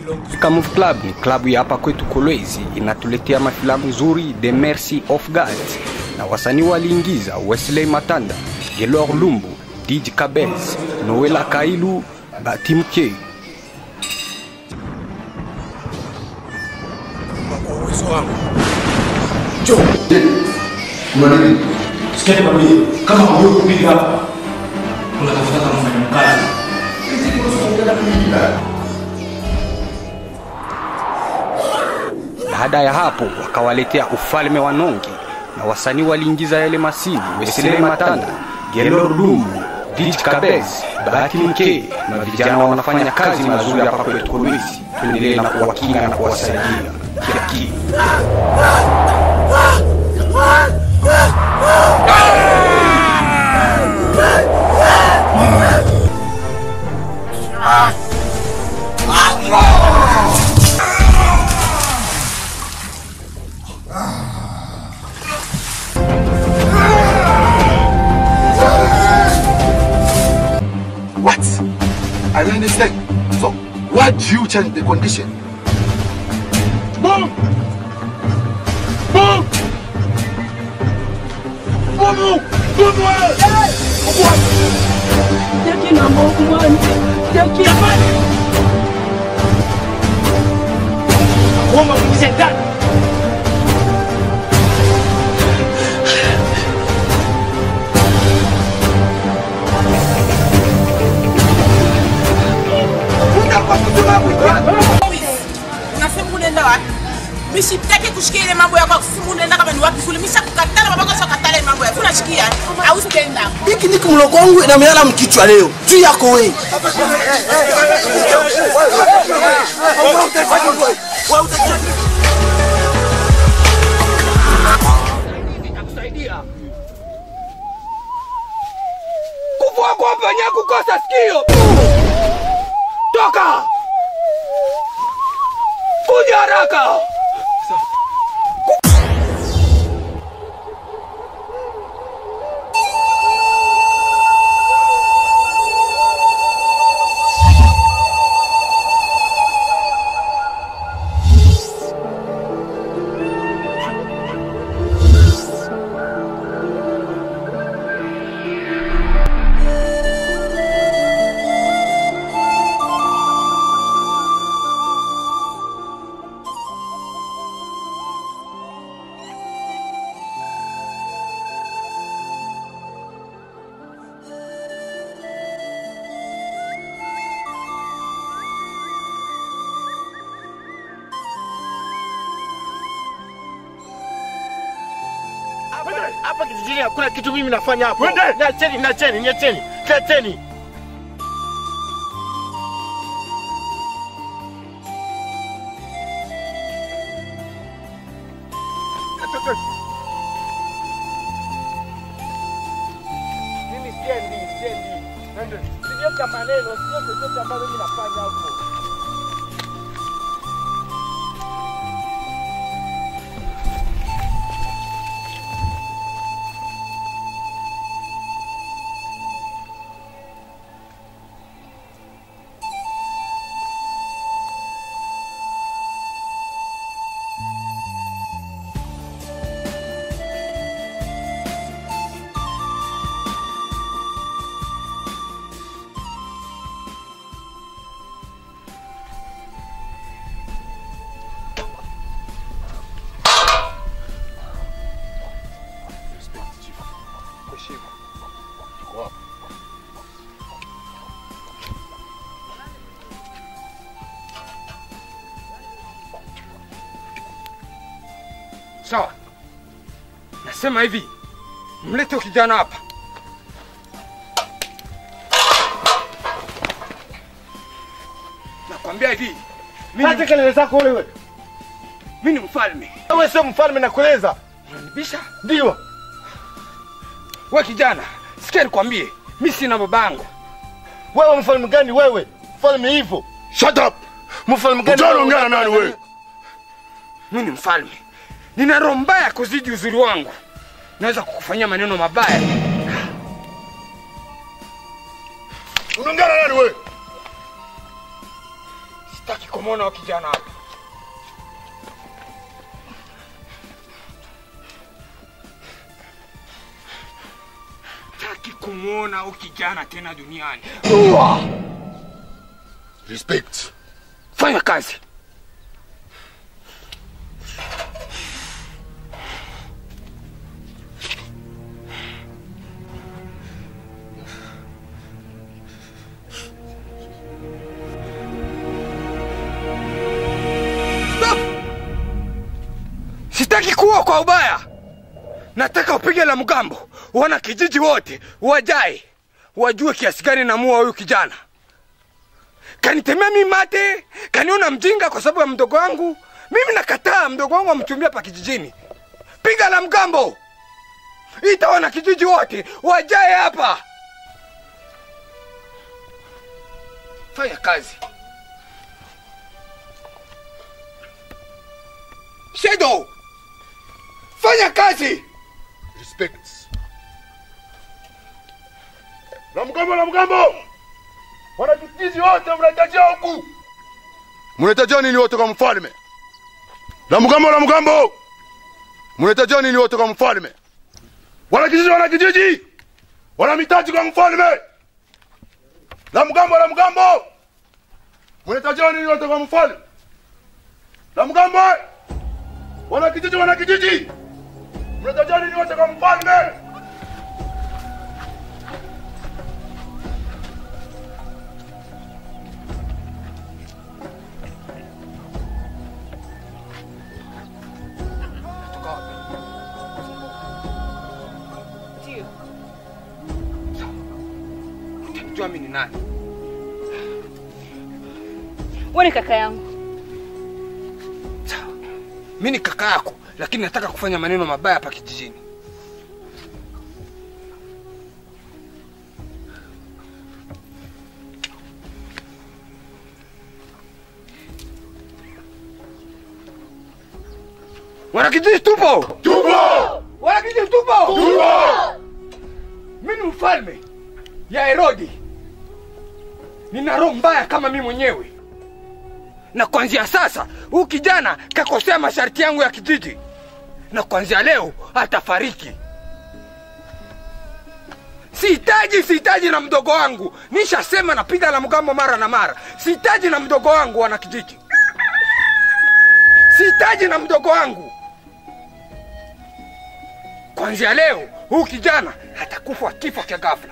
Kamuf Club ni klabu ya hapa kwetu Kolwezi, inatuletea mafilamu nzuri The Mercy of God, na wasanii waliingiza Wesley Matanda, Gelor Lumbu, DJ Kabez, Noela Kailu, Batimke. uwezo wangu. Sikia nikwambie, kama hujui kupiga hapa, unatafuta kama mfanyakazi. Baada ya hapo wakawaletea ufalme wa Nonge na wasanii waliingiza yale masini Wesley Matanda, Gelor Lumbu, DJ Kabez, Bahati Mke na vijana wanafanya kazi mazuri hapa kwetu Kolwezi. Tuendelee na kuwakinga na kuwasaidia kila kitu. What? I don't understand. So, why do you change the condition? Move! Move! Move! Move! Move away! Move away! Jackie number one. Jackie. Kuomba kuingize ndani. unasema unaenda wapi mishitaki kushikia ile mambo yako kusema unaenda kama ni wapi kule misha kukatala babako sio katala ile mambo yako unashikia au sitaenda Hiki ni mloko wangu na melala mkichwa leo. Tu yako wewe. kuvua kwa penye kukosa sikio. Toka kuja haraka. Hapa kijijini hakuna kitu mimi nafanya hapo. Niacheni, niacheni, niacheni. Niacheni. Mimi siendi, siendi. Nende. Sijoka maneno, sio chochote ambacho mimi nafanya hapo. Sawa, nasema hivi, mlete huyu kijana hapa. Nakwambia hivi, mimi Acha kelele zako wewe. mimi ni mfalme. Wewe sio mfalme nakueleza. Unanibisha Ndio. we kijana, sikia nikwambie, mimi sina babangu. Wewe mfalme gani wewe? Mfalme hivyo. Shut up! Mfalme gani? Ujana ungana nani wewe? Mimi ni mfalme, nina roho mbaya kuzidi uzuri wangu, naweza kukufanyia maneno mabaya. Unaongea na nani wewe? Sitaki kumwona huyo kijana hapa. Sitaki kumwona huyo kijana tena duniani. Respect. Fanya kazi. Stop! Sitaki kuwa kwa ubaya. Nataka upige la mgambo, wana kijiji wote wajae, wajue kiasi gani namua huyu kijana kanitemea mi mate, kaniona mjinga kwa sababu ya mdogo wangu. Mimi nakataa mdogo wangu amchumbia pa kijijini. Piga la mgambo, ita wana kijiji wote wajae hapa. Fanya kazi. Shadow, fanya kazi. Respect. La mgambo, la mgambo. Wanakijiji wote mnahitajia huku. Mnahitajia nini wote kwa mfalme? La mgambo, la mgambo. Mnahitajia nini wote kwa mfalme? Wanakijiji, wanakijiji. Wanamhitaji kwa mfalme. La mgambo, la mgambo. Mnahitajia nini wote kwa mfalme? La mgambo. Wanakijiji, wanakijiji. Mnahitajia nini wote kwa mfalme? Ndio. Utamjua mimi ni nani? Wewe ni kaka yangu. Sawa. Mimi ni kaka yako, lakini nataka kufanya maneno mabaya hapa kijijini. Wanakijiji tupo! Tupo! Wanakijiji tupo! Tupo! Mimi ni mfalme ya Herodi. Nina roho mbaya kama mimi mwenyewe, na kuanzia sasa huyu kijana kakosea masharti yangu ya kijiji, na kuanzia leo atafariki. Sihitaji, sihitaji na mdogo wangu. Nishasema napiga la mgambo mara na mara. Sihitaji na mdogo wangu, wana kijiji. Sihitaji na mdogo wangu. Kuanzia leo huyu kijana atakufa kifo cha ghafla.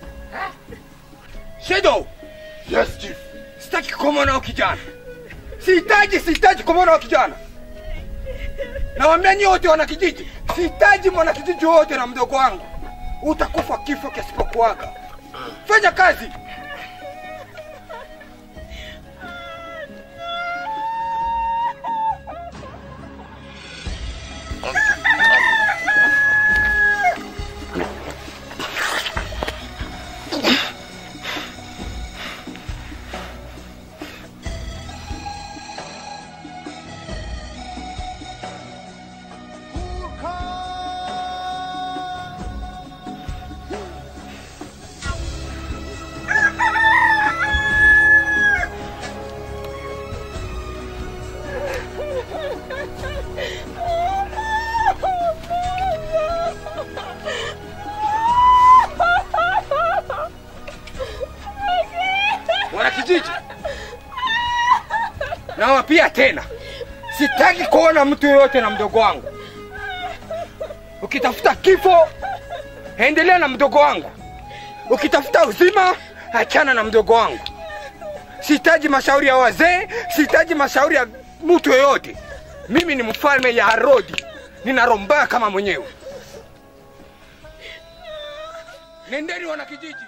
Shadow, Yes, chief. sitaki kumwona huyu kijana. Sihitaji, sihitaji kumwona huyu kijana. Nawaambia nyie wote wana kijiji, sihitaji mwana kijiji wote na mdogo wangu. Utakufa kifo kisipokuaga. Fanya kazi. Wana kijiji, nawapia tena, sitaki kuona mtu yoyote na mdogo wangu. Ukitafuta kifo, endelea na mdogo wangu. Ukitafuta uzima, achana na mdogo wangu. Sihitaji mashauri ya wazee, sihitaji mashauri ya mtu yoyote. Mimi ni mfalme ya Herodi, nina roho mbaya kama mwenyewe. Nendeni wana kijiji.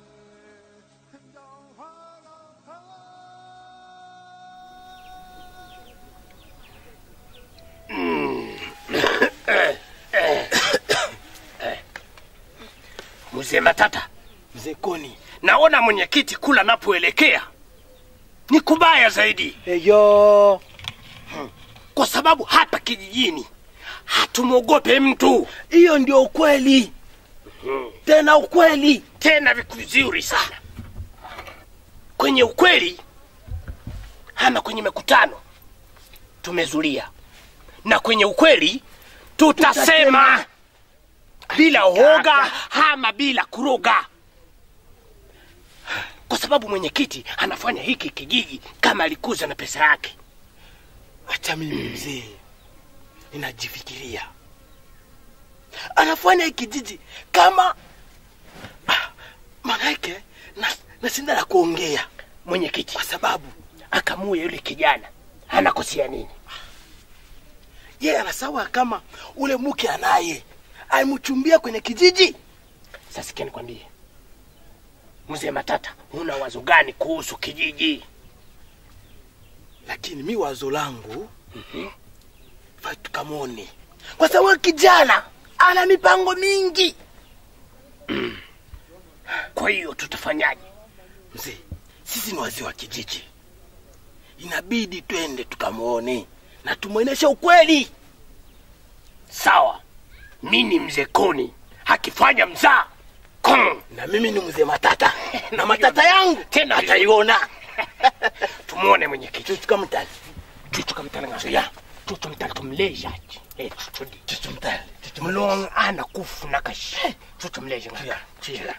Mzee Matata, mzee Koni, naona mwenyekiti kula napoelekea ni kubaya zaidi. Eyo. kwa sababu hapa kijijini hatumwogope mtu, Hiyo ndio ukweli. Tena ukweli. tena vizuri sana. Kwenye ukweli ama kwenye mikutano tumezulia, na kwenye ukweli tutasema bila uoga ama bila kuroga, kwa sababu mwenyekiti anafanya hiki kijiji kama alikuza na pesa yake. Acha mimi mzee, ninajifikiria anafanya hiki kijiji kama Ah, manake na, na sina la kuongea Mwenyekiti kwa sababu akamue yule kijana, anakosea nini? yeye anasawa kama ule mke anaye alimchumbia kwenye kijiji. Sasa sikia nikwambie, mzee Matata, una wazo gani kuhusu kijiji? lakini mi wazo langu fai tukamwone, kwa sababu huyu kijana ana mipango mingi. Kwa hiyo tutafanyaje? Mzee, sisi ni wazee wa kijiji, inabidi twende tukamwone na tumwonyeshe ukweli. Sawa, mi ni mzee Koni, akifanya mzaa Kong. Na mimi ni mzee Matata na matata yangu Tena ataiona. tumwone mwenyekiti. Tukamtali, tutukamtalanga tutumtala tumlejaji Eh, tutudi tukamtali, mlong ana kufu nakash tutumleja ngaka Chia.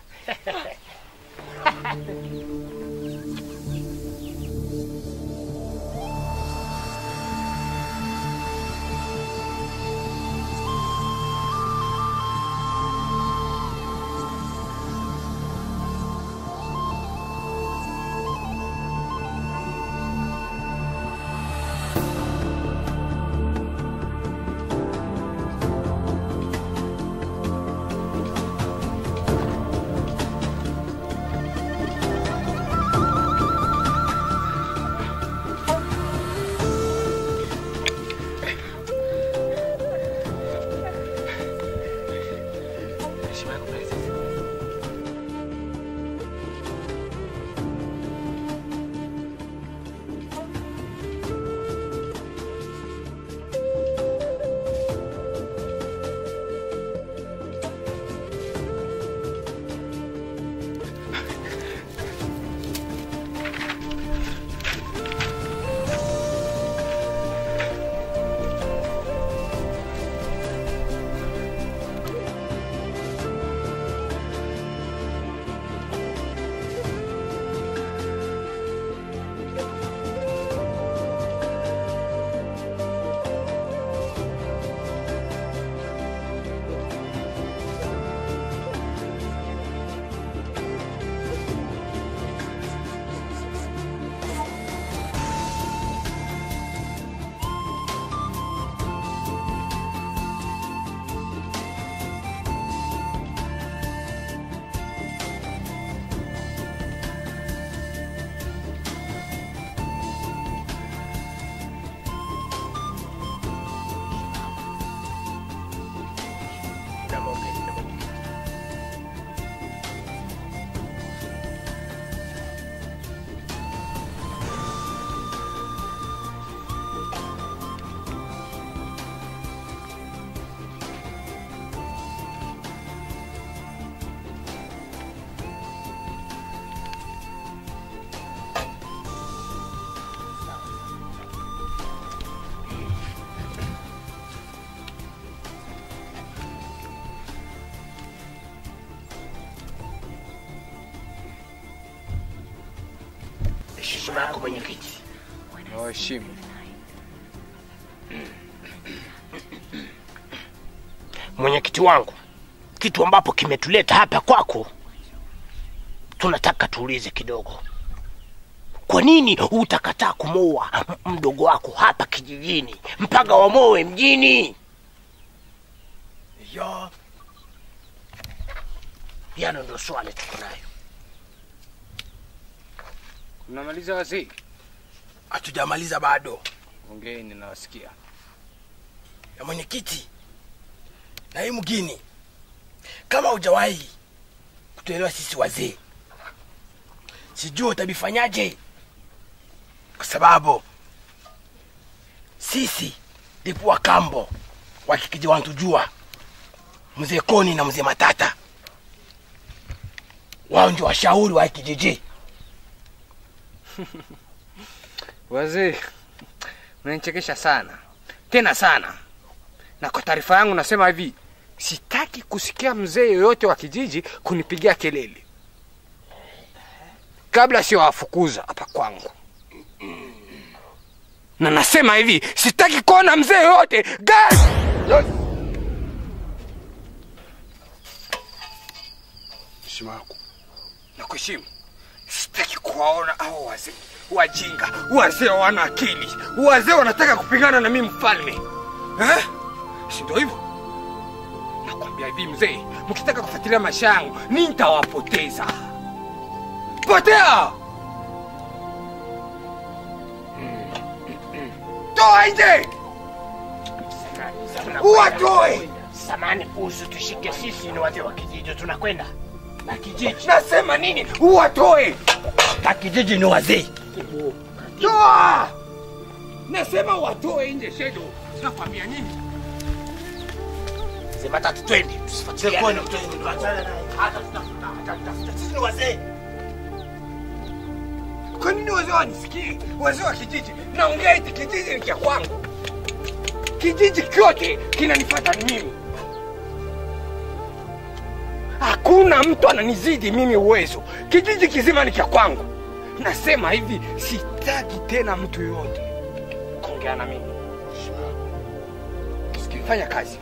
heshima yako mwenyekiti. nawaheshimu Mwenyekiti wangu, kitu ambapo kimetuleta hapa kwako, tunataka tuulize kidogo. Kwa nini utakataa kumoa m- mdogo wako hapa kijijini mpaka wamoe mjini? yo Yano ndio swali tuko nayo. mnamaliza wazee hatujamaliza bado. ongeeni nawasikia Ya mwenyekiti na hii mgini, kama hujawahi kutuelewa sisi wazee, sijui utabifanyaje, kwa sababu sisi ndipo wakambo wakikiji wantujua mzee Koni na mzee Matata, wao ndio washauri wa hii kijiji. Wazee, unanichekesha sana tena sana, na kwa taarifa yangu nasema hivi, sitaki kusikia mzee yoyote wa kijiji kunipigia kelele kabla siwafukuza hapa kwangu, na nasema hivi, sitaki kuona mzee yoyote gas heshima yako na kuheshimu. Sitaki kuwaona hao wazee wajinga, wazee wana akili, wazee wanataka kupigana na mimi mfalme eh? Si ndio hivyo? Nakwambia hivi mzee, mkitaka kufuatilia maisha yangu nitawapoteza. Potea! Toa nje! Watoe! Samani, usitushike sisi, ni wazee wa kijiji, tunakwenda na kijiji Nasema nini? Uwatoe! na kijiji ni wazee. Toa! Nasema watoe nje shedo. Nakwambia nini? Sema tatu, twende tusifuatiliane, tuachane naye. hata tutafuta hata tutafuta, sisi ni wazee. Kwa nini wazee wanisikii? Wazee wa kijiji, naongea eti kijiji ni cha kwangu. Kijiji kyote kinanifuata mimi. Hakuna mtu ananizidi mimi uwezo. Kijiji kizima ni cha kwangu. Nasema hivi, sitaki tena mtu yoyote kuongea na mimi. Sikifanya kazi.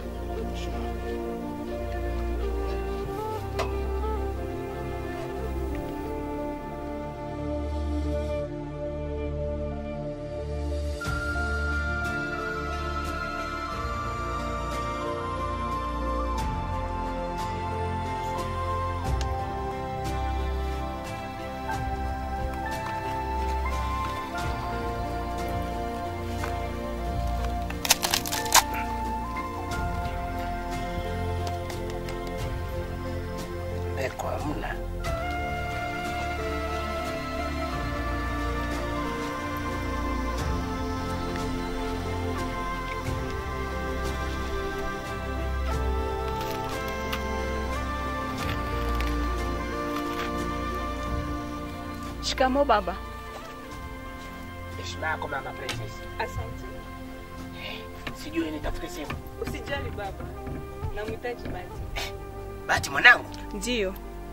Eko hamna. Shikamo baba. Heshima yako mama princess. Asante. Sijui nitafute simu. Usijali baba, namhitaji Bahati. Bahati mwanangu, Ndiyo.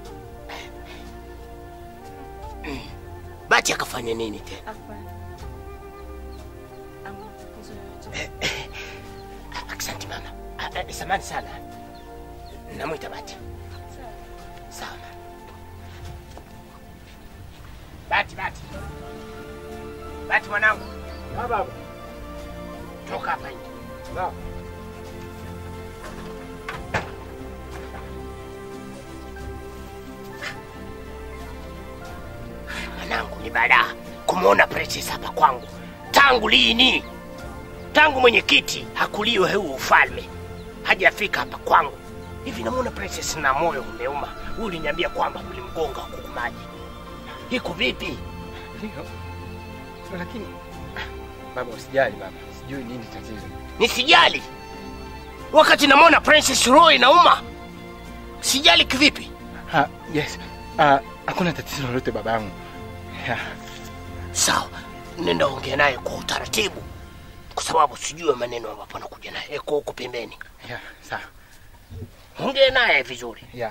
Bahati akafanya nini tena? Hapana. Hamna tatizo yoyote. Asante mama. Ah, ah, Samahani sana. Namwita Bahati. Sawa. Bahati, Bahati. Bahati mwanangu. baba. Toka hapa nje. Sawa. Mwanangu ni balaa kumwona Princess hapa kwangu. Tangu lini? Tangu mwenyekiti hakuliwe huu ufalme hajafika hapa kwangu. Hivi namwona Princess na moyo umeuma. Huyu uliniambia kwamba mlimgonga kuku maji. Iko vipi? Ndio. Lakini baba, usijali baba, sijui nini tatizo. Nisijali wakati namwona Princess roho inauma. Sijali kivipi? Ha, yes. Ah, hakuna tatizo lolote babangu. Yeah. Sawa, nenda ongea naye kwa utaratibu, kwa sababu sijui maneno ambapo anakuja naye. Eko huko pembeni, Yeah, sawa. ongea naye vizuri. Yeah.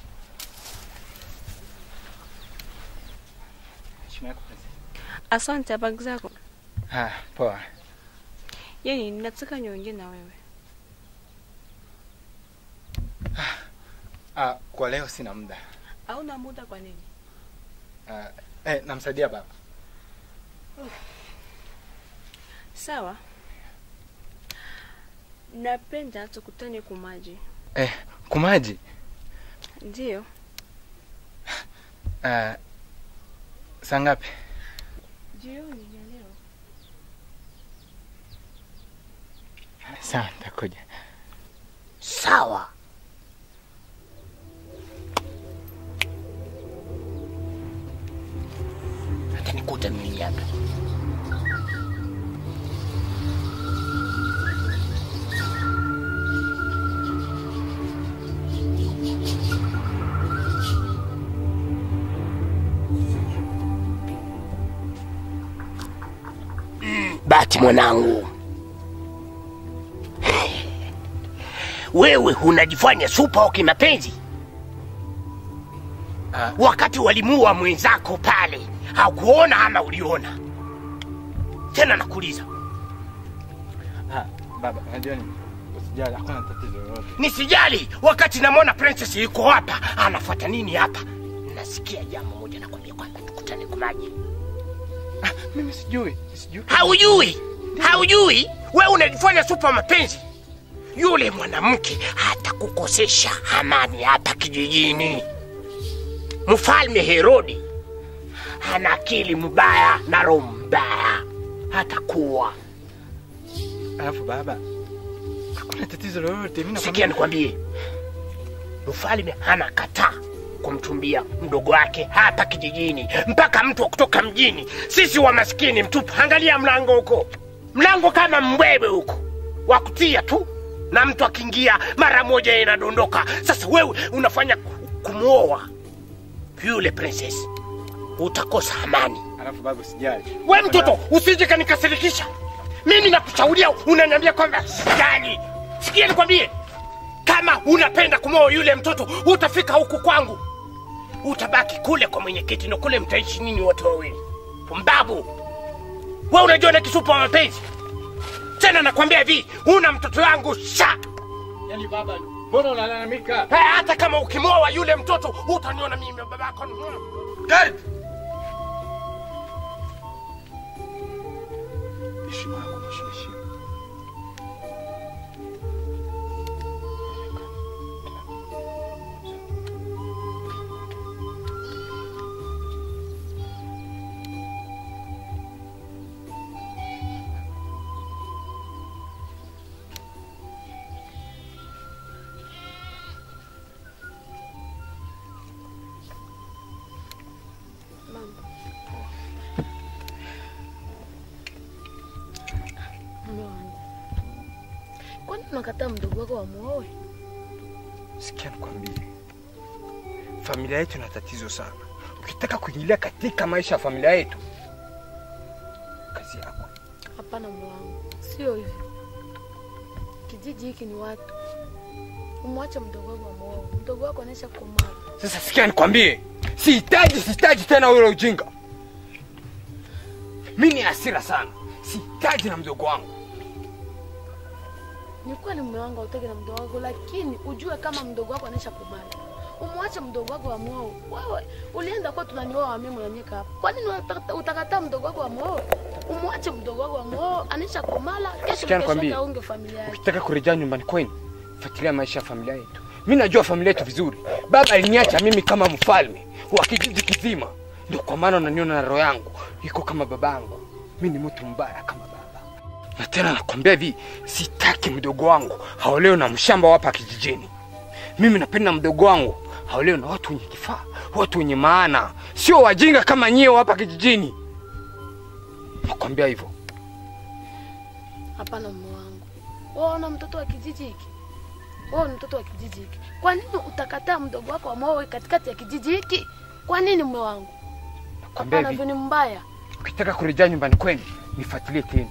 Heshima yako princess. Asante, habari zako? Ah, poa. Yaani nataka niongee na wewe. Ah, kwa leo sina muda. Hauna muda kwa nini? Ah, eh, namsaidia baba. Sawa. Napenda tukutane kumaji. Eh, kumaji. Ndiyo. Ah, saa ngapi? Jioni ya leo. Sawa, nitakuja. Sawa. Atanikuta mimi hapa. Bahati mwanangu, wewe unajifanya supa wa kimapenzi wakati walimuua mwenzako pale, hakuona ama uliona? Tena nakuuliza, Ah, baba, unajua nini? Usijali, hakuna tatizo lolote. nisijali wakati namwona princess yuko hapa, anafuata nini hapa? Nasikia jambo moja, nakwambia kwamba tukutane kwa maji. Mimi sijui, sijui. Haujui, haujui, wewe unajifanya supa mapenzi. Yule mwanamke hatakukosesha amani hapa kijijini. Mfalme Herodi ana akili mbaya na roho mbaya, hatakuwa Alafu baba, hakuna tatizo lolote. Mimi Sikia nikwambie, mfalme anakataa kumchumbia mdogo wake hapa kijijini, mpaka mtu wa kutoka mjini. Sisi wa maskini mtupu, angalia mlango huko, mlango kama mbwebe huko wa kutia tu, na mtu akiingia mara moja inadondoka. Sasa wewe unafanya ku- kumwoa yule princess, utakosa amani. Alafu baba, usijali. We mtoto, usije kanikasirikisha. Mimi nakushauria, unaniambia kwamba sijali. Sikia nikwambie, kama unapenda kumwoa yule mtoto, utafika huku kwangu, utabaki kule kwa mwenyekiti, na kule mtaishi nini wote wawili. Pumbavu we, unajua na kisupa wa mapenzi tena. Nakwambia hivi, una mtoto wangu sha Yaani baba, mbona unalalamika? Eh, hata kama ukimwoa yule mtoto utaniona mimi babako. Gari. Heshima yako, heshima, heshima. Mume wangu, kwani unakataa mdogo wako wamuoe? Sikia nikwambie, familia yetu ina tatizo sana. Ukitaka kuingilia katika maisha ya familia yetu, kazi yako. Hapana mume wangu, sio hivyo. Kijiji hiki ni watu, umwache mdogo wako wamuoe. Mdogo wako anaisha komaa. Sasa sikia nikwambie, sihitaji sihitaji tena ule ujinga. Mi ni hasira sana, sihitaji na mdogo wangu. Ni kweli mume wangu hautaki na mdogo wako, lakini ujue kama mdogo wako anaisha kubali. Umwache mdogo wako wamuoe. Wewe ulienda kwa tunanioa mimi mwenyewe hapa. Kwa nini unataka- utakataa mdogo wako wamuoe? Umwache mdogo wako wamuoe, anaisha komala, kesho Sikia nikwambie. kesho aunge familia yake. Ukitaka kurejea nyumbani kwenu, fuatilia maisha ya familia yetu. Mi najua familia yetu vizuri. Baba aliniacha mimi kama mfalme wa kijiji kizima, ndio kwa maana unaniona na roho yangu iko kama babangu. Mi ni mtu mbaya kama baba, na tena nakwambia hivi, sitaki mdogo wangu haolewe na mshamba hapa kijijini. Mimi napenda mdogo wangu haolewe na watu wenye kifaa, watu wenye maana, sio wajinga kama nyie hapa kijijini. Nakwambia hivyo. Hapana mume wangu. Wewe una mtoto wa kijiji hiki. Wewe ni mtoto wa kijiji hiki. Kwa nini utakataa mdogo wako wamuoe katikati ya kijiji hiki? Kwa nini mume wangu? Nakwambia Hapana, hivi. hivyo ni mbaya. ukitaka kurejea nyumbani kwenu nifuatilie tena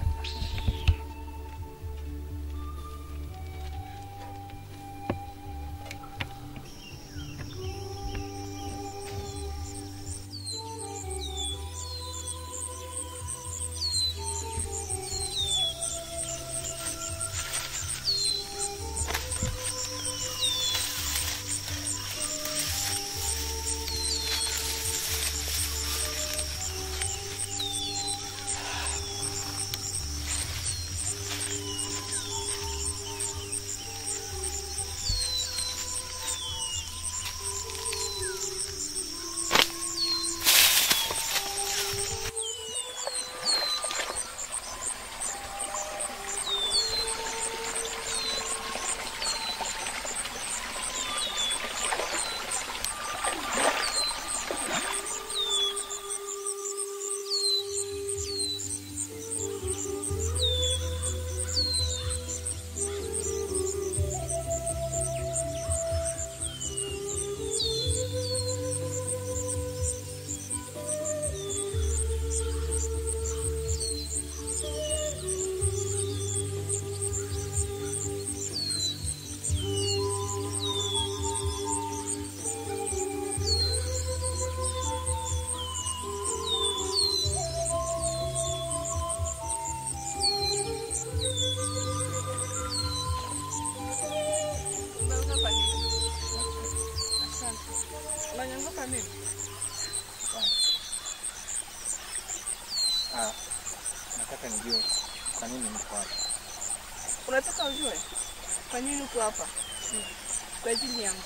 nataka nijue kwa nini niko hapa. Unataka ujue kwa nini uko hapa? Kwa ajili yangu.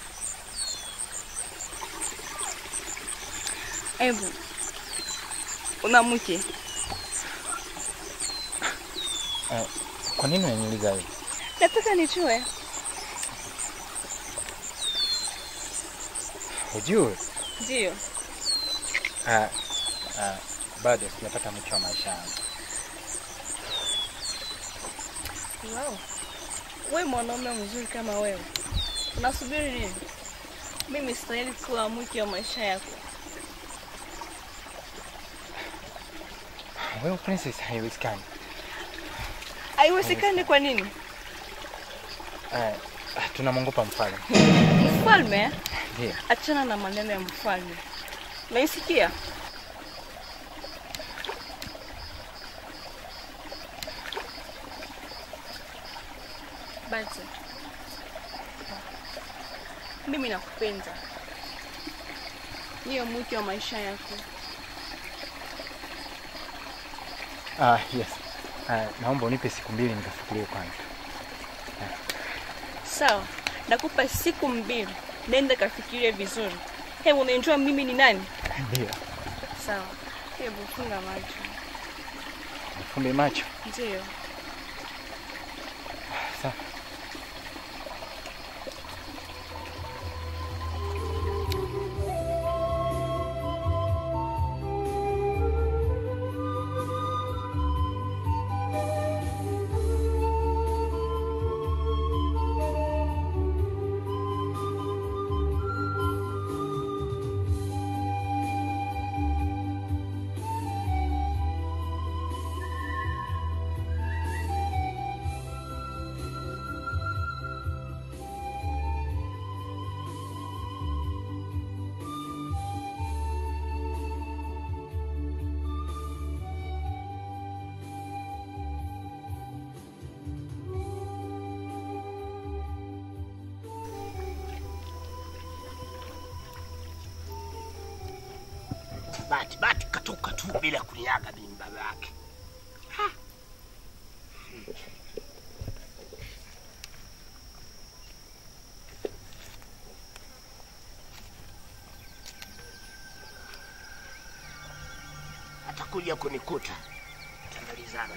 Ebu, una mke? Eh, kwa nini unaniuliza hivi? Nataka nijue. Ujue? Ndio. Ah, ah, bado sijapata mke wa maisha yangu. Wow. We mwanaume mzuri kama wewe, unasubiri nini? Mimi stahili kuwa mke wa maisha yako. Wewe princess, haiwezekani. Haiwezekani. Kwa nini? Eh, ah, tunamwogopa mfalme. Mfalme? Ndio. Achana na maneno ya mfalme. Naisikia? Basi. Mimi nakupenda. Niyo mke wa maisha yako. Ah, yes. Ah, naomba unipe siku mbili nikafikirie kwanza. Sawa, nakupa siku mbili, nenda kafikirie vizuri. Hebu unajua mimi ni nani? Ndio. Sawa, hebu funga macho. Nifumbe macho. Ndio. Sawa. Bahati bahati katoka tu bila kuniaga mimi baba yake. Ha. Atakuja kunikuta. Tamalizana.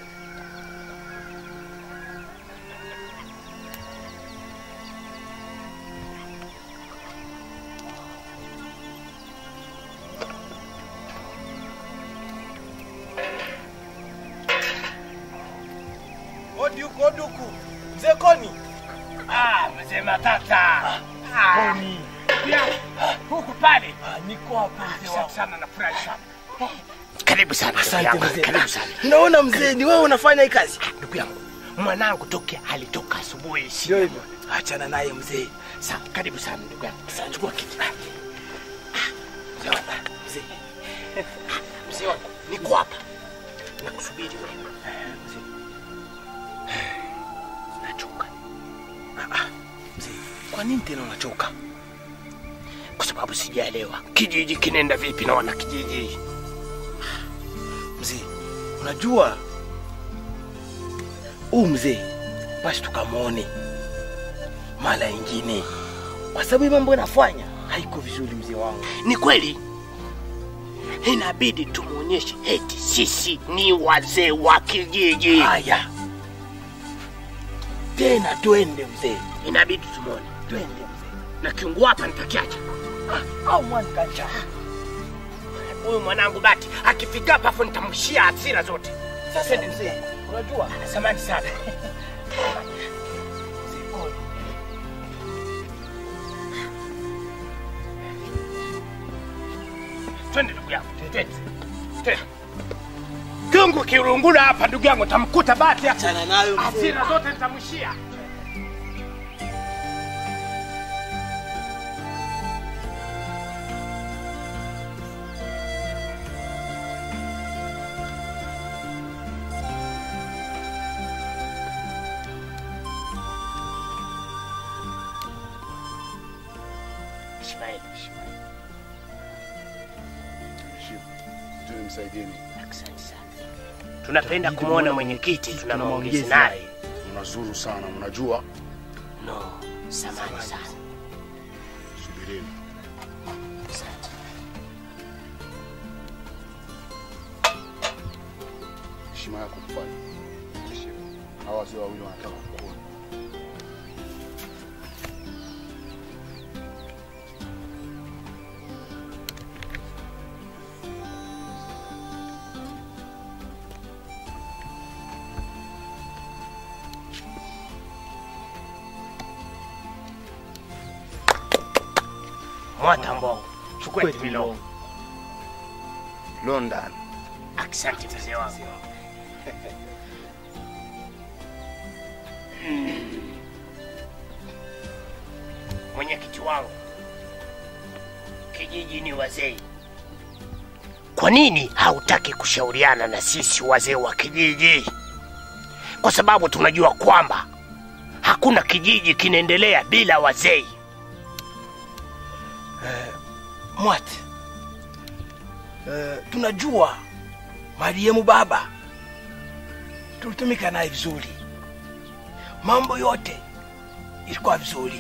Odi huku, odi huku. Mzee Koni. Ah, mzee Matata. Ah, pia huku pale. Niko hapa mzee Asante wangu. sana nafurahi sana. Karibu sana ndugu Asante yangu, mzee. Karibu sana. Naona mzee ni wewe unafanya hii kazi. Ndugu yangu, mwanangu toke alitoka asubuhi. Ndio hivyo. Achana naye mzee. Sawa, karibu sana ndugu yangu. Sasa chukua kiti. Ah, Mzee wangu. Mzee. Mzee wangu, niko hapa. Nakusubiri wewe. Nachoka. Mzee, kwa nini tena unachoka? Kwa sababu sijaelewa. Kijiji kinaenda vipi na wana kijiji? Mzee, unajua huu mzee basi tukamwone mara ingine, kwa sababu hii mambo inafanya haiko vizuri. Mzee wangu, Ni kweli inabidi tumuonyeshe eti sisi ni wazee wa kijiji. haya tena, twende mzee, Inabidi tumwone twende mzee. na kiungu hapa nitakiacha. Au mwankacha Huyu mwanangu Bati akifika hapa afu nitamshia hasira zote. sasa, mzee, unajua Samani sana. mzee Koni, Twende ndugu yangu, twende. Twende. Kiungu kirungula hapa ndugu yangu, tamkuta Bati hapa. achana nayo mzee. Hasira zote nitamshia. Ishmael, Ishmael. Nimsaidieni. Asante sana. tunapenda kumwona mwenyekiti, tuna maongezi naye. Mnazuru sana, mnajua. No, samani sana. Subirini. Heshima yako mfalme. Hawa wazee wawili wanataka kukuona. Mwatambo, chukua timilo. London. Asante mzee wangu. Mm. Mwenyekiti wangu, kijiji ni wazee. Kwa nini hautaki kushauriana na sisi wazee wa kijiji? Kwa sababu tunajua kwamba hakuna kijiji kinaendelea bila wazee. Mwat, uh, tunajua marehemu baba tulitumika naye vizuri, mambo yote ilikuwa vizuri,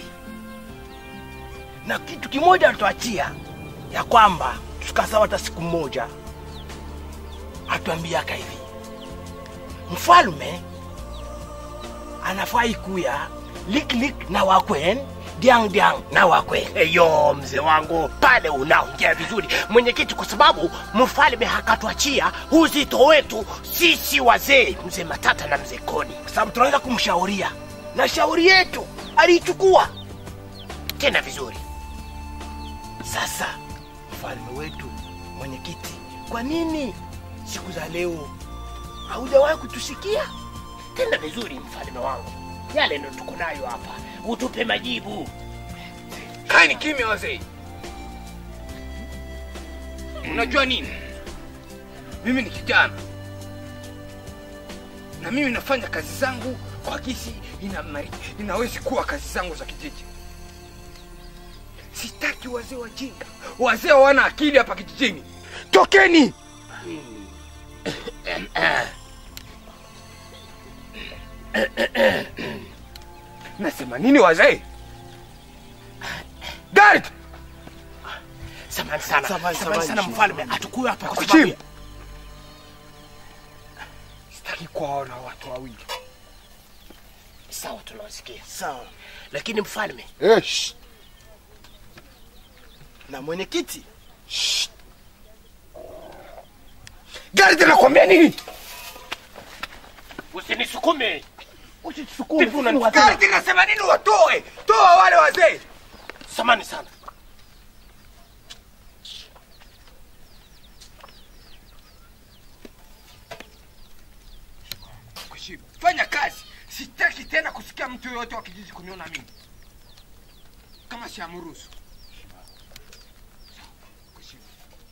na kitu kimoja alituachia ya kwamba tukasawa hata siku moja, atuambiaka hivi, mfalme anafai kuya liklik na wakwen diang diang na wakwen Eyo mzee wangu, pale unaongea vizuri mwenyekiti, kwa sababu mfalme hakatuachia uzito wetu sisi wazee, mzee Matata na mzee Koni, kwa sababu tunaweza kumshauria na shauri yetu aliichukua tena vizuri. Sasa mfalme wetu, mwenyekiti, kwa nini siku za leo haujawahi kutusikia? Tena vizuri, mfalme wangu, yale ndo tuko nayo hapa, utupe majibu. Kaeni kimya wazee. Unajua nini? Mimi ni kijana na mimi nafanya kazi zangu kwa kisi ina, inawezi kuwa kazi zangu za kijiji. Sitaki wazee wajinga, wazee hawana akili hapa kijijini. Tokeni! Nasema nini wazee? Guard! Samahani sana, Samahani, samahani sana samahani, mfalme, hatukuwa hapa kwa Kuchim. sababu ya- Sitaki kuwaona watu wawili. sawa, tunawasikia Sawa. lakini mfalme, Eh, shh. Na mwenyekiti, Guard nakwambia nini? usinisukume. usitusukume Vipi sisi ni unanituka? wazee. Guard nasema nini watoe? Toa wale wazee. Samahani sana. Kuheshimu. Fanya kazi. Sitaki tena kusikia mtu yoyote wa kijiji kuniona mimi kama siamruhusu. Kuheshimu.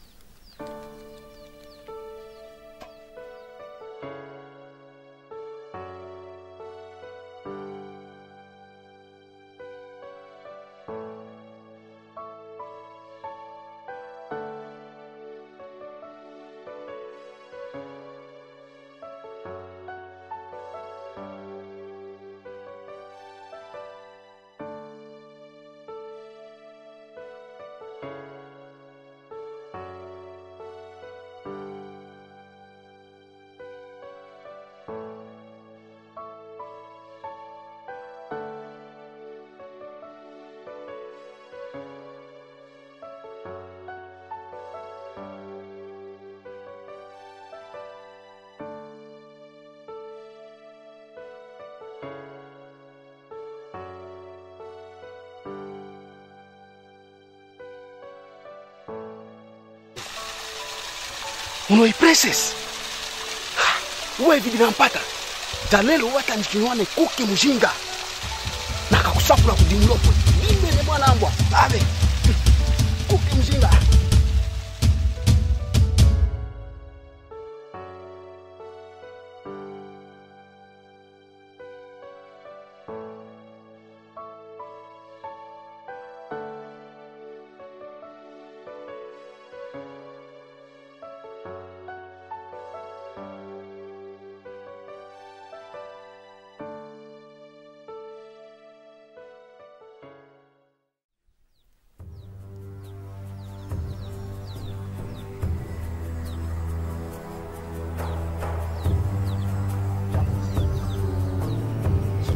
unoi princess uwe hivi vinampata talelo wata nikinywane kuke mjinga na kakusafula kudimulopwe imene mwanambwa ave kuke mjinga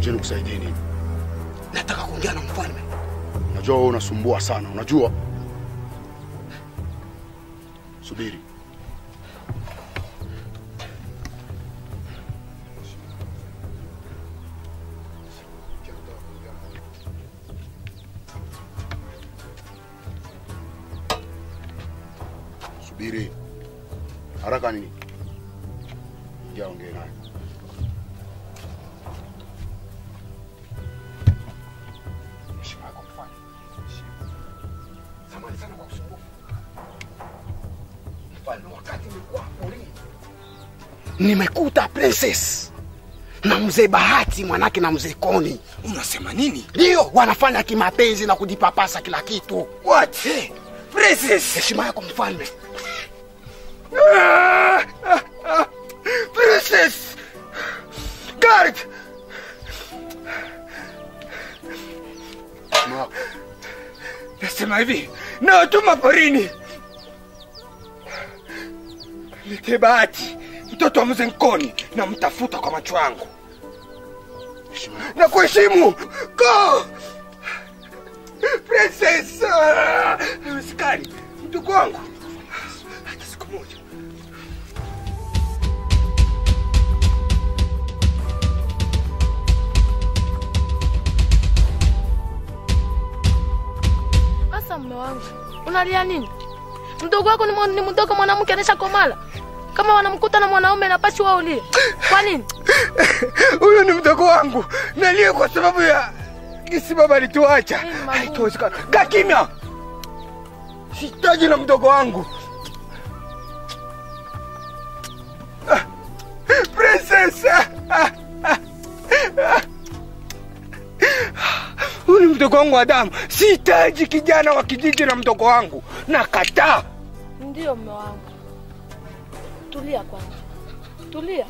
Je, nikusaidie nini? Nataka kuongea na mfalme. Unajua wewe unasumbua sana, unajua. Subiri. Subiri. Haraka nini? Ingia ongee naye. Heshima yako mfalme. Samahani sana kwa usumbufu. Mfalme, wakati nilikuwa porini nimekuta princess na mzee Bahati mwanake na mzee Koni. Unasema nini? Ndio wanafanya kimapenzi na kujipapasa kila kitu. What? Princess! Heshima yako mfalme. Ah, ah, ah. Princess! Guard! Heshima yako. Nasema hivi, nawatuma porini. Lete Bahati, mtoto wa mzee Nkoni, na mtafuta kwa macho yangu Heshima yako. na kuheshimu. Go! Princess! Ah, Haiwezekani, mdogo wangu, hata siku moja. Sasa mme wangu, unalia nini? Mdogo wako ni, mwa- ni mdogo mwanamke anesha komala. Kama wanamkuta na mwanaume napasi wao ulie. Kwa nini? Huyu ni mdogo wangu, nalia kwa sababu ya gisi baba alituacha. Mimi magumu. Haitowezekana. Kaa kimya, sihitaji na mdogo wangu. Ah, Princess! Ah, ah, ah, ah. Huyu ni mdogo wangu wa damu, sihitaji kijana wa kijiji na mdogo wangu, nakataa. Ndio mme wangu. Tulia kwanza. Tulia.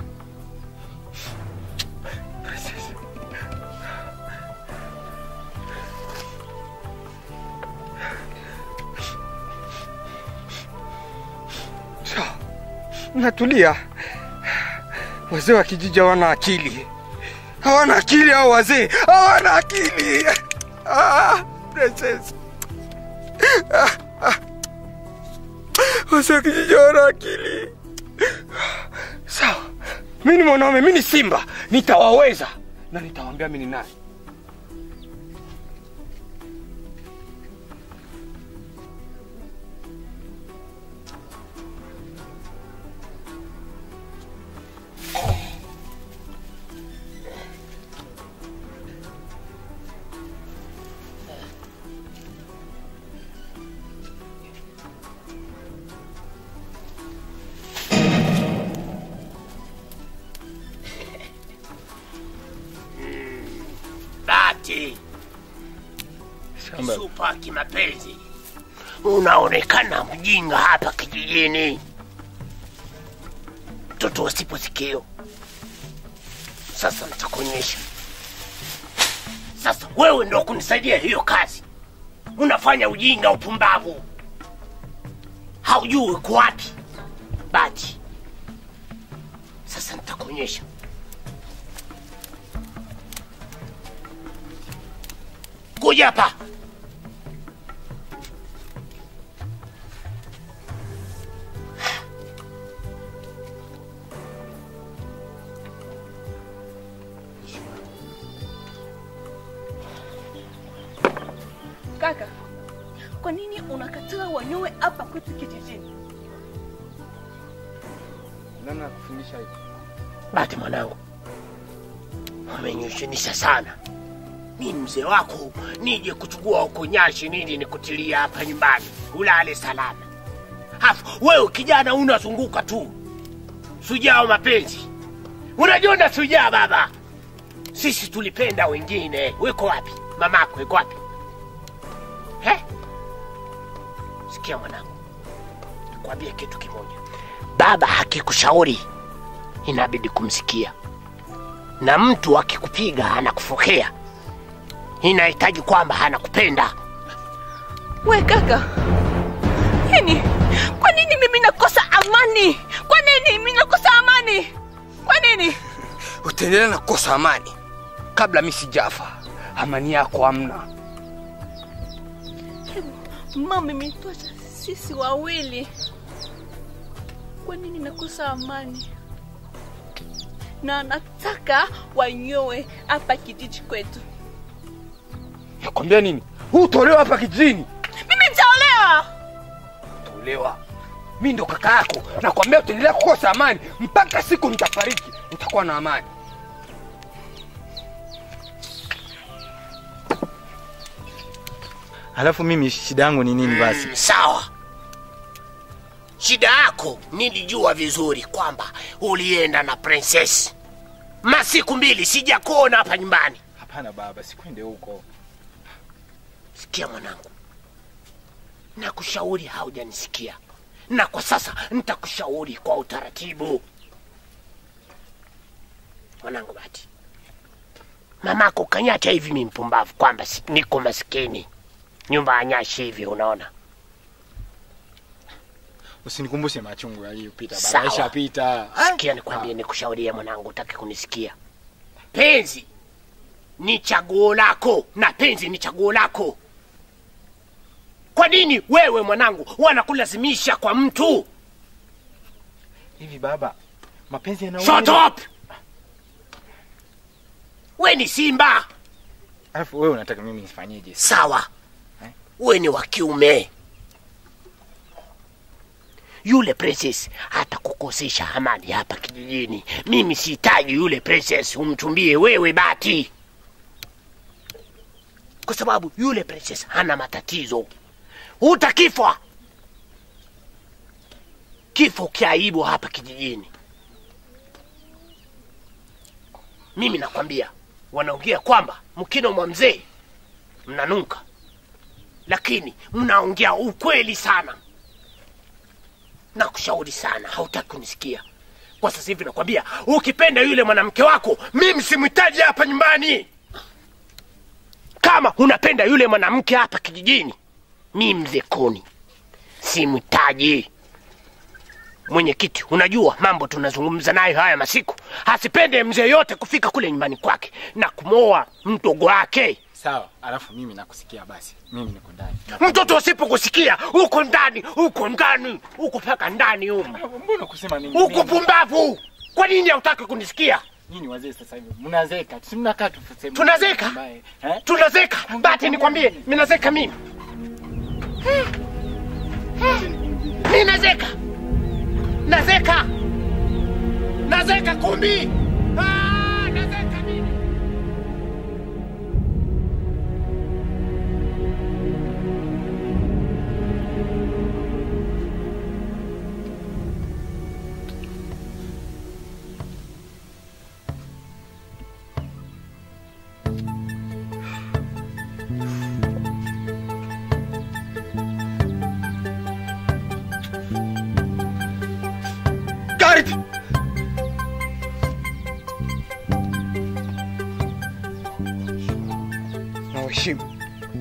Sawa, natulia. Wazee wa kijiji hawana akili, hawana akili hao wazee, hawana akili. Ah, princess. Ah, ah. Wazee wa kijiji hawana akili. Sawa, mi ni mwanaume, mi ni simba, nitawaweza na nitawaambia mi ni nani. Bahati supa kimapenzi, unaonekana mjinga hapa kijijini, mtoto wasipo sikio. Sasa nitakuonyesha. Sasa wewe ndo kunisaidia hiyo kazi, unafanya ujinga, upumbavu, haujui uko wapi Bahati. Sasa nitakuonyesha. Kuja hapa. Kaka, kwa nini unakataa wanyoe hapa kwetu kijijini? Nani akufundisha hivi? Bahati mwanangu, wamenyushinisha sana. Mi mzee wako nije kuchukua huko nyashi nini nikutilia hapa nyumbani ulale salama. Hafu wewe kijana unazunguka tu, sujaa wa mapenzi. Unajiona sujaa baba. Sisi tulipenda wengine. Weko wapi mamako? Weko wapi? He? Sikia mwanangu, nikwambie kitu kimoja. Baba hakikushauri inabidi kumsikia, na mtu akikupiga anakufokea, inahitaji kwamba anakupenda. We kaka, yani kwa nini mimi nakosa amani? Kwa nini mimi nakosa amani? Kwa nini? utaendelea na kukosa amani kabla mi sijafa. Amani yako hamna. Mama imetosha sisi wawili. Kwa nini nakosa amani? Na nataka wanyoe hapa kijiji kwetu. Nakwambia nini? Hutolewa hapa kijijini. Mimi nitaolewa. Tolewa. Mi ndo kaka yako, nakwambia utaendelea kukosa amani mpaka siku nitafariki, utakuwa na amani. Alafu mimi shida yangu ni nini basi? Mm, sawa. Shida yako nilijua vizuri kwamba ulienda na princess masiku mbili, sijakuona hapa nyumbani. Hapana baba, sikwende huko. Sikia mwanangu, nakushauri, haujanisikia na kwa sasa nitakushauri kwa utaratibu. Mwanangu Bati, mamako kanyacha hivi mi mpumbavu kwamba si- niko maskini, nyumba ya nyashi hivi, unaona Usinikumbushe machungu yaliyopita baba, Sawa. yashapita. Sikia nikwambie, nikushaurie mwanangu, utaki kunisikia. Penzi ni chaguo lako na penzi ni chaguo lako. Kwa nini wewe mwanangu wanakulazimisha kwa mtu? Hivi baba, mapenzi yana Shut up! We ni simba Alafu wewe unataka mimi nifanyeje? sawa, we ni wa kiume. Yule princess atakukosesha amani hapa kijijini. Mimi sihitaji yule princess umtumbie wewe Bati, kwa sababu yule princess hana matatizo. Utakifwa kifo kiaibu hapa kijijini. Mimi nakwambia, wanaongea kwamba mkino mwa mzee mnanuka, lakini mnaongea ukweli sana. Nakushauri sana, hautaki kunisikia. Kwa sasa hivi nakwambia, ukipenda yule mwanamke wako, mimi simhitaji hapa nyumbani. Kama unapenda yule mwanamke hapa kijijini, mimi mzee Koni simhitaji. Mwenyekiti, unajua mambo tunazungumza nayo haya masiku, asipende mzee yote kufika kule nyumbani kwake na kumwoa mdogo wake. Sawa, alafu mimi nakusikia basi. Mimi niko ndani. Mtoto usipokusikia uko ndani, uko ndani, uko mpaka ndani humu, Mbona kusema mimi? uko mimi- pumbavu. Kwa nini hautaki kunisikia? Nyinyi wazee sasa hivi mnazeka. Si mnakaa tu sehemu Tunazeka? ambaye, eh? Tunazeka bati, nikwambie, minazeka mimi, mi nazeka, nazeka, nazeka kumbi, Ah, nazeka mimi. Gareth! Na uheshimu.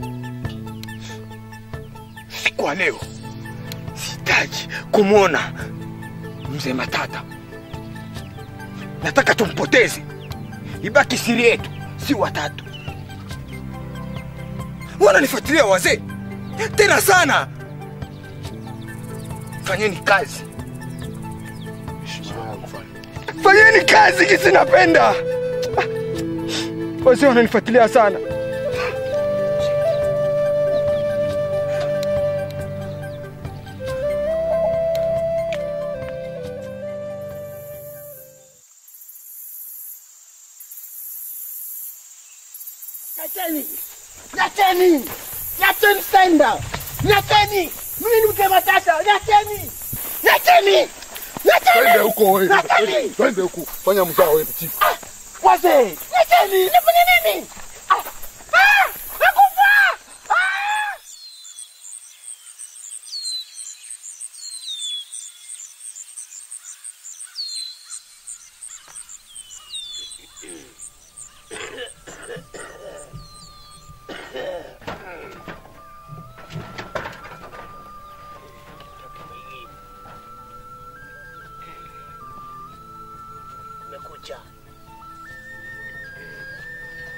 Siku ya leo sihitaji kumwona mzee Matata. Nataka tumpoteze, ibaki siri yetu, si watatu. Wananifuatilia wazee tena sana. Fanyeni kazi. Fanyeni kazi kisi napenda. Ah, Wazee wananifuatilia sana. Nyateni! Nyateni! Nyateni senda! Nyateni! Mimi ni mke Matata! Nyateni! Nyateni! Nyateni! Twende huko wewe. Nyateni! Twende huko. Fanya mzao wewe chifu. Wazee! Nyateni! Nifanye nini? Ah! Ah! Nakufa! Ah! Umekucha.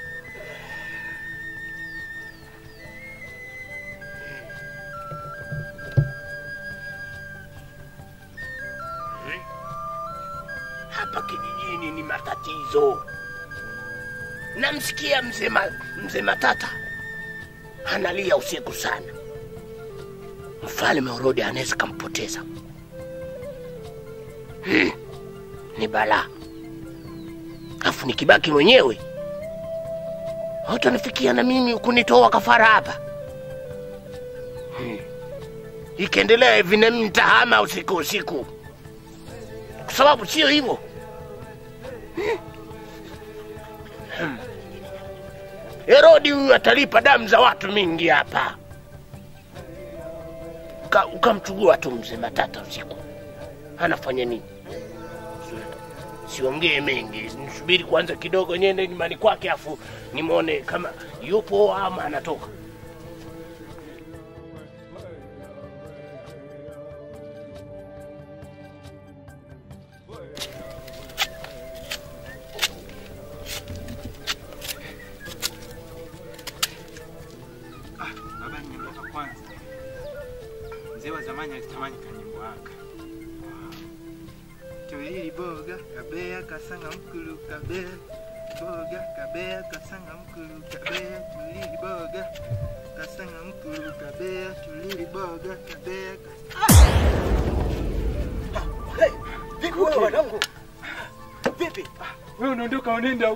tatizo. Namsikia mzee Ma- mzee Matata analia usiku sana. Mfalme Herode anaweza kampoteza. Hmm. Ni balaa. Afu nikibaki mwenyewe hutanifikia na mimi kunitoa kafara hapa. Hmm. Ikiendelea hivi nami nitahama usiku usiku, kwa sababu sio hivyo. Hmm. Herodi huyu atalipa damu za watu mingi hapa. Uka- Ukamchugua tu mzee Matata usiku, anafanya nini? Siongee mengi, nisubiri kwanza kidogo, niende nyumbani kwake, afu nimwone kama yupo ama anatoka. Baba nyimbo za kwanza. Mzee wa zamani alitamani kanyimbo haka. Tulili boga kabea kasanga mkulu kabea boga kabea kasanga mkulu kabea tulili boga kasanga mkulu kabea tulili boga kabea Vipi wewe wanangu? Vipi? Wewe unaondoka unaenda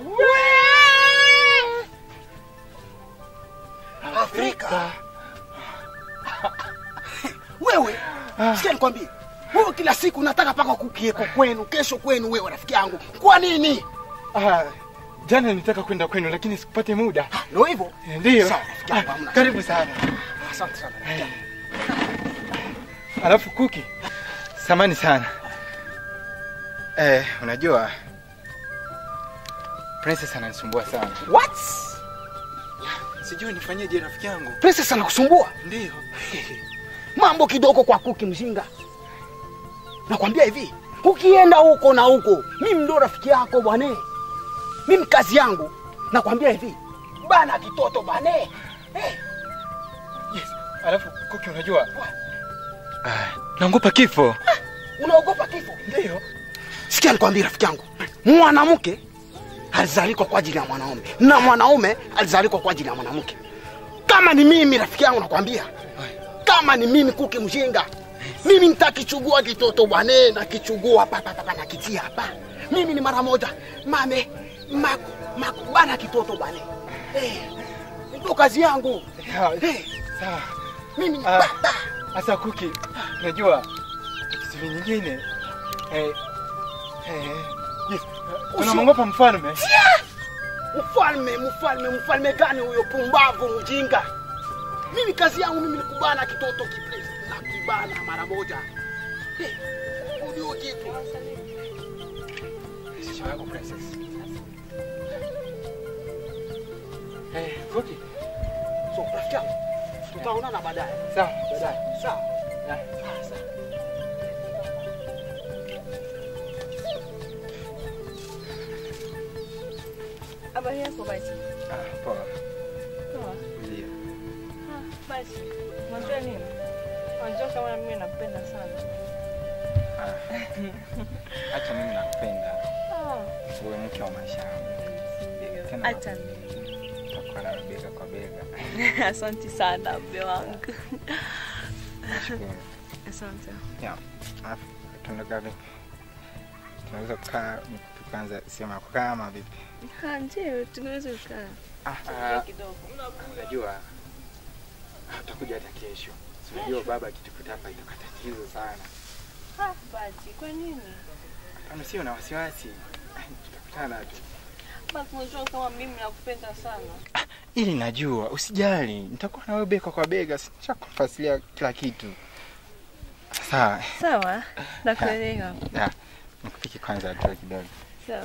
Afrika. Wewe, sikia nikwambie. Wewe kila siku unataka paka kukieko kwenu, kesho kwenu wewe rafiki yangu. Kwa nini? Ah, jana nilitaka kwenda kwenu lakini sikupate muda. Ndio hivyo? Ndio. Sawa, rafiki yangu, Ah, hamna Karibu sana. Asante sana. Eh. Alafu Kuki, samani sana. Eh, unajua Princess ananisumbua sana. What? Sijui nifanyeje rafiki yangu. Princess anakusumbua? Ndio. Mambo kidogo kwa kuki mjinga. Nakwambia hivi, ukienda huko na huko, mimi ndo rafiki yako bwane. Mimi kazi yangu nakwambia hivi, bana kitoto bane. Eh, Yes. Alafu Kuki unajua? Ah, naogopa kifo. unaogopa kifo? Ndio. Sikia nikwambie rafiki yangu, mwanamke alizalikwa kwa ajili ya mwanaume na mwanaume alizalikwa kwa ajili ya mwanamke. Kama ni mimi rafiki yangu, nakwambia kama ni mimi kuki mjinga, mimi nitakichugua kitoto bwane, nakichugua hapa hapa hapa, nakitia hapa. Mimi ni mara moja mame maku, maku bana kitoto bwane. Eh, ndio kazi yangu. Sawa. Eh, Sawa. mimi ni Ah. baba. Sasa Kuki, unajua kitu nyingine eh, eh, yes. Unamwogopa mfalme? Mfalme, mfalme, mfalme gani huyo pumbavu mjinga? Mimi kazi yangu mimi ni kubana kitoto kiplesi na kibana mara moja. Eh, Ujue kitu. Sisi wako princess. Eh, Kuki. So, rafiki yangu, tutaonana baadaye. Sawa, baadaye. Sawa. Yeah. Ah, sawa. Habari yako basi? Ah, poa. Poa. Ndio. Ah, basi. Unajua nini? Unajua kama mimi nakupenda sana. Ah. Acha mimi nakupenda. Ah, Uwe mke wa maisha yangu. Tena hata mimi. tutakuwa na bega kwa bega. Asante sana mbe wangu. Nashukuru. Asante. Yeah. Alafu tunaenda vipi? Tunaweza kukaa tukaanza sema kukaa ama vipi? Ah, ndio tunaweza kukaa. Ah, ah, kidogo. unajua utakuja hata kesho. Si Unajua baba akitukuta hapa itakuwa tatizo sana. Ah, basi kwa nini? Kama sio na wasiwasi, tutakutana tu. Basi unajua kama mimi nakupenda sana. Ili najua, usijali, nitakuwa na wewe bega kwa bega, nishakufasilia kila kitu. Sawa. Sawa, nakuelewa. Ya, nikupike kwanza tu kidogo. Sawa.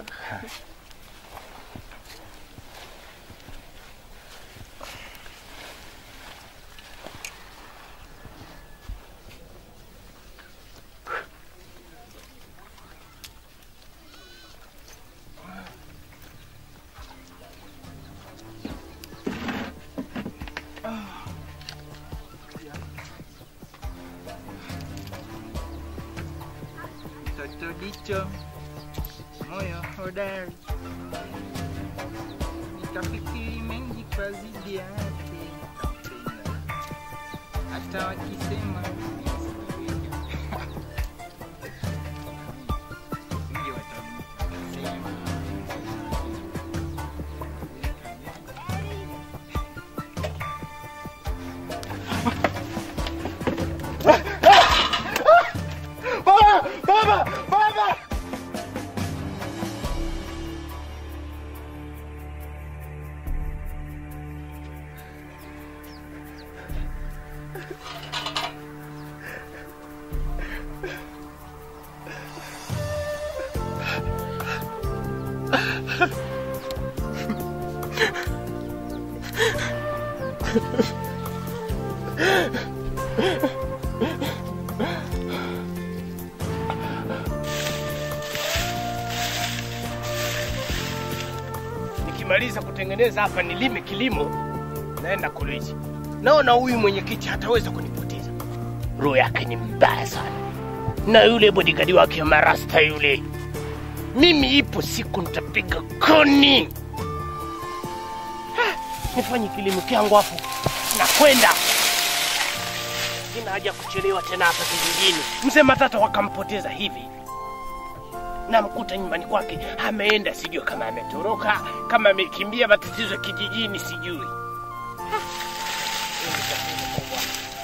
Mtoto jicho, moyo hodari, nikafikiri mengi kwa zidi yake, nikampenda hata wakisema Wengi watasema. Baba, baba, baba. nikimaliza kutengeneza hapa nilime kilimo, naenda koleji. Naona huyu mwenyekiti hataweza kunipoteza, roho yake ni mbaya sana, na yule bodigadi wake marasta yule, mimi ipo siku nitapiga koni. Ha, Nifanye kilimo kyangu hapo, nakwenda sina haja ya kuchelewa tena hapa kijijini. Mzee Matata wakampoteza hivi namkuta nyumbani kwake ameenda, sijui kama ametoroka, kama amekimbia matatizo ya kijijini, sijui. Ha! Hili tatizo kubwa.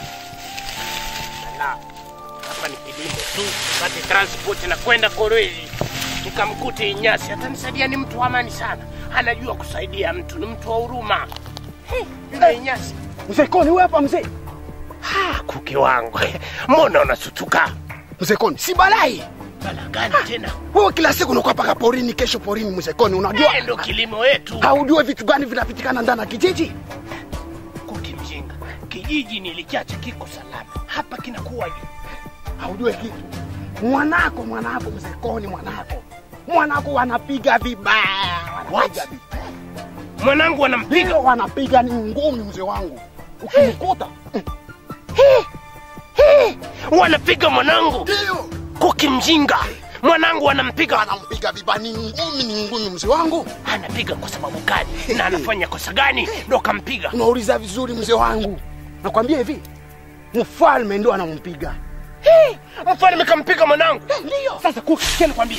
Ala, hapa ni kilimo tu, pate transport na kwenda Korwezi nikamkute Inyasi, atanisaidia. Ni mtu wa amani sana, anajua kusaidia mtu, ni mtu wa huruma. He, Yule Inyasi Mzee Koni, wewe hapa mzee. Ha, kuki wangu, mbona unasutuka? Mzee Koni, si balai. Bala gani tena? Wewe kila siku unakuwa paka porini, kesho porini. Mzee Koni, unajua Eh, ndo kilimo wetu. haujue vitu gani vinapitikana ndani ya kijiji? Kuki mjinga, kijiji nilikiacha kiko salama, hapa kinakuwaje? Haujue kitu. Mwanako, mwanako mzee Koni, mwanako mwanako wanapiga vibaya, wanapiga vibaya. Mwanangu wanampiga, Ndio wanapiga ni ngumi, mzee wangu. Ukimkuta wanapiga mwanangu. ndio Kuki mjinga, mwanangu wanampiga. wanampiga vibaya, ni ngumi, ni ngumi, mzee wangu. Anapiga kwa sababu gani? Na anafanya kosa gani ndo kampiga? Unauliza vizuri, mzee wangu. Nakwambia hivi, mfalme ndio anampiga. Mfalme kampiga mwanangu. Ndio Sasa Kuki, sikia nikwambie,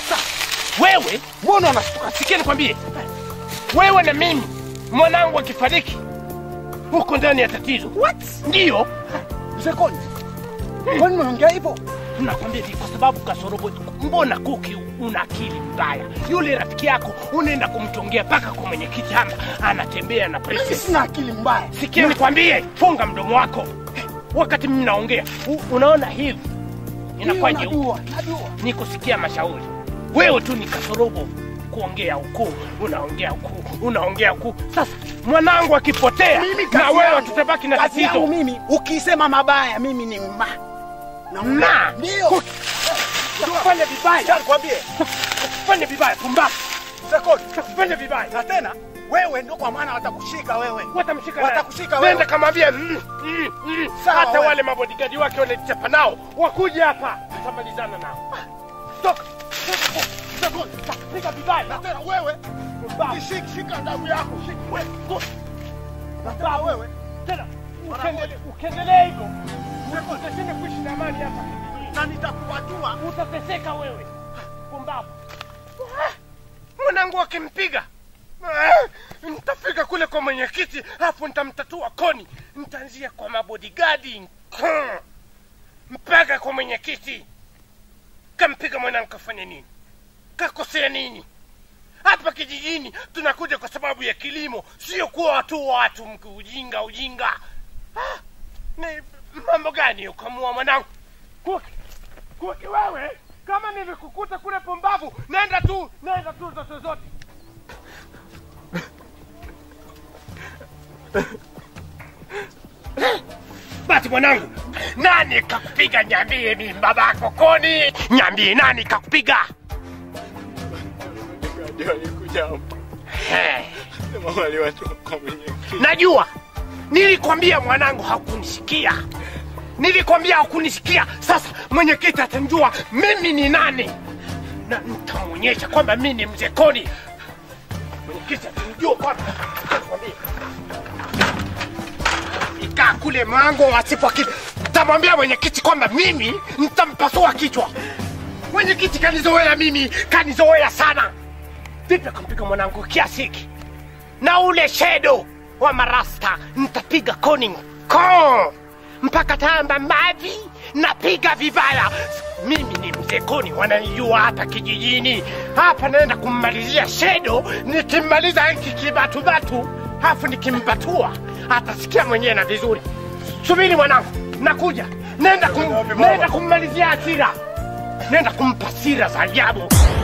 wewe mbona unashtuka? sikia nikwambie, wewe na mimi, mwanangu akifariki huko ndani ya tatizo. What? Ndiyo Mzee Koni, kwani unaongea hivyo? nakwambia hivi kwa sababu kasorobo, mbona Kuki una akili mbaya? Yule rafiki yako unaenda kumtongea mpaka kwa mwenyekiti hapa, anatembea na Mimi princess. sina akili mbaya. Sikia nikwambie, funga mdomo wako wakati mimi naongea. U- Unaona hivi inakuwa Ndio, jeupe, najua, najua. ni kusikia mashauri. Wewe tu ni kasorobo kuongea huku, unaongea huku, unaongea huku. Sasa mwanangu akipotea Mimi na kazi wewe yangu- tutabaki na kazi yangu tatizo. mimi, ukisema mabaya mimi ni ma na Ma? ndio Fanya vibaya, nikwambie, fanya vibaya, pumbavu. Sekoni, Fanya vibaya. na tena wewe ndio kwa maana watakushika wewe. Watamshika Watakushika nani? wewe. Nenda kamwambia mm, mm, mm. Sawa, hata wewe. wale mabodigadi wake wanachapa nao wakuja hapa, tutamalizana nao. Toka. Sekoni, Piga vibaya. na tena wewe Pumbavu. shika shika ndavu yako. shika. Wewe, go. Na tena wewe Tena ukiendele- ukiendelea hivyo utashindwa kuishi na amani hapa kijijini. na nitakuwatua. Utateseka wewe, pumbavu. Ah, Mwanangu akimpiga ah, nitafika kule kwa mwenyekiti, hapo nitamtatua koni, nitaanzia kwa mabodigadi Hmm. mpaka kwa mwenyekiti. Kampiga mwanangu, kafanya nini? Kakosea nini? Hapa kijijini tunakuja kwa sababu ya kilimo, sio kuwa watu watu mki ujinga ujinga. Ah, ni mambo gani ukamua mwanangu? Kuki, Kuki wewe, kama nilikukuta kule pumbavu, nenda tu, nenda tu zote zote. Basi mwanangu, nani kakupiga? Nyambie mimi babako koni, nyambie nani kakupiga? Ndio walikuja hapo. Hey. Sema wale watu kwa mwenyekiti. Najua nilikwambia mwanangu, hakunisikia. Nilikwambia hakunisikia. Sasa mwenyekiti atamjua mimi ni nani, na nitamwonyesha kwamba mimi ni mzee Koni. kisha tumjue kwanza. Nikwambie. Ikaa kule mlango wasipo kitu. Tamwambia mwenyekiti kwamba mimi nitampasua kichwa. Mwenyekiti kanizoea mimi, kanizoea sana. Vipi akampiga mwanangu kiasi hiki? Na ule shedo wa marasta nitapiga koning ko mpaka tamba mavi napiga vibaya. Mimi ni mzee Koni, wananijua hapa kijijini. Hapa naenda kummalizia shedo, nikimmaliza hiki kibatubatu, hafu nikimbatua atasikia mwenyewe na vizuri. Subiri mwanangu, nakuja. Nenda, kum, nenda kummalizia hasira, nenda kumpa sira za ajabu.